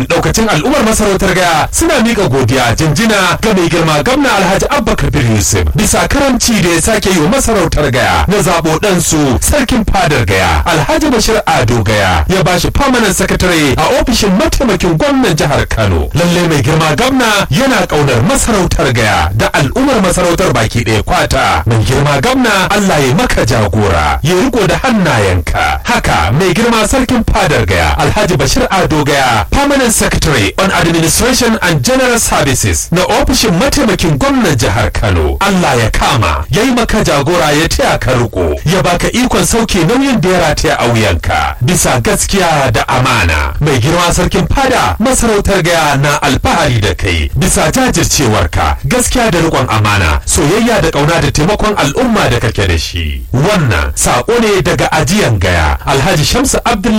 daukacin al'ummar masarautar gaya suna mika godiya jinjina ga mai girma gwamna alhaji abba kabir yusuf bisa karamci da ya sake yi wa masarautar gaya na zabo ɗansu sarkin fadar gaya alhaji bashir ado gaya ya bashi permanent secretary a ofishin mataimakin gwamnan jihar kano lalle mai girma gwamna yana ƙaunar masarautar gaya da al'ummar masarautar baki ɗaya kwata mai girma gwamna allah ya maka jagora ya riko da hannayenka haka mai girma sarkin fadar gaya alhaji bashir ado gaya permanent secretary on administration and general services na ofishin mataimakin gwamnan jihar kano allah ya kama ya yi maka jagora ya taya ka riko ya baka ikon sauke nauyin da ya rataya a wuyanka bisa gaskiya da amana mai girma sarkin fada masarautar gaya na alfahari da kai bisa jajircewarka gaskiya da rikon amana soyayya da kauna da taimakon al'umma da kake da shi wannan sako ne daga ajiyan gaya alhaji shamsu abdullahi